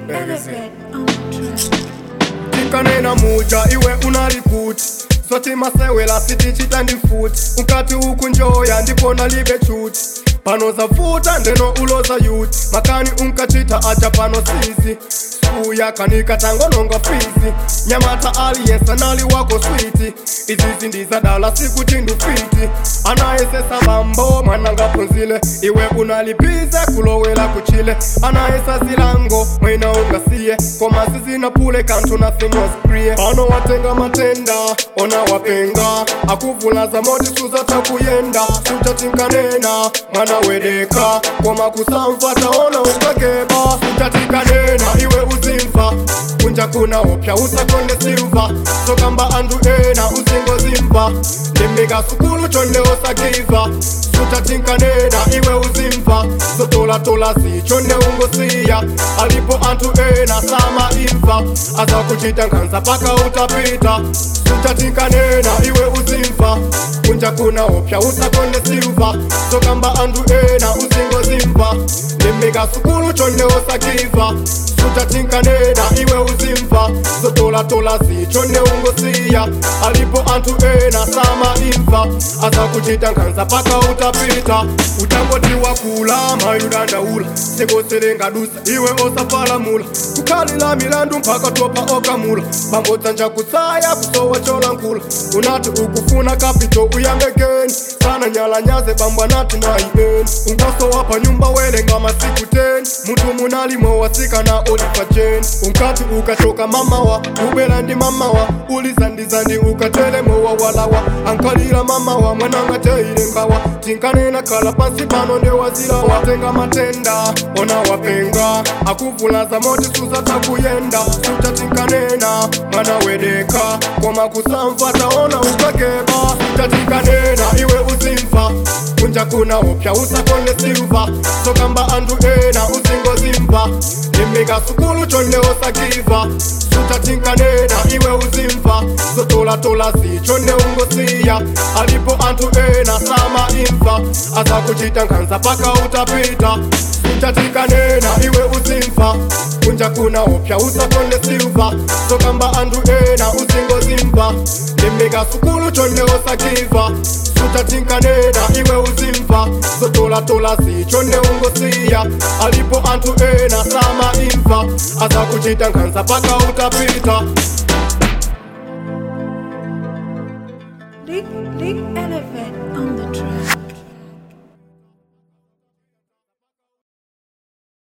Elevate on the track. tikanena muja iwe unalikuti swati masewela sitichita ndi futi unkati ukunjoya ndipo nalibe chuti pano zavuta ndeno uloza yuti makani unkachita aja pano sizi suya kanika tangononga fizi nyamata aliyesa nali wako switi izizi ndizadala sikuti ndufiti anayesesa mambo mwanangapunzile iwe unalipiza kulowela kuchile anayesa zilango mwina ungasiye koma sizinapule kantu nothing was clear pano watenga matenda ona wapenga akuvulaza moti suzatakuyenda sutatinkanena mwana wedeka koma kusamva taona ukageba sutatikanena iwe uzimva kunja kuna upya usakonde silva sokamba andu ena uzingozimva limbika sukulu chonde osakiva sutatinkanena iwe uzimva zotolatola zichonde ungosiya alipo antu ena sama imva azakuchita nkhanza paka utapita sutatinkanena iwe uzimva kunja kuna upya usakonde silva sokamba andu ena uzingozimva limbika sukulu chonde osakiva sutatinkanena iwe uzimva zotolatola zichonde ungosiya alipo antu ena sama imva azakuchita nkhanza paka utapita utangotiwa kula mayudandaula sekoselenga dusa iwe osapalamula kukhalila milandu mpaka topa okamula pangodzanja kutsaya kusowa cholankula unati ukufuna kapito uyambekeni sana nyalanyaze bambwa nati naibeni ungasowa pa nyumba welenga masiku 10 mutu munalimo wasikana olifa jeni unkati ukachoka mamawa ubela ndi mamawa ulizandizandi ukatelemowa walawa ankalira mamawa mwananga teile ngawa tinkanena khala pansi pano ndewazila watenga matenda ona wapenga akuvulaza moti suzatakuyenda sutatinkanena mwana wedeka koma kusamva taona ukageba sutatinkanena iwe uzimva kunja kuna upya usakonde silva sokamba andu ena uzingozimva limbika sukulu chonde osakiva sutatinkanena iwe uzimva zotolatola zichonde ungosiya alipo antu ena sama imva azakuchita nkhanza paka utapita sutatinkanena iwe uzimva kunja kuna upya usakonde silva sokamba andu ena uzingozimva limbika sukulu chonde osakiva sutatinkanena iwe uzimva zotolatola zichonde ungosiya alipo antu ena sama imva azakuchita nkhanza paka utapita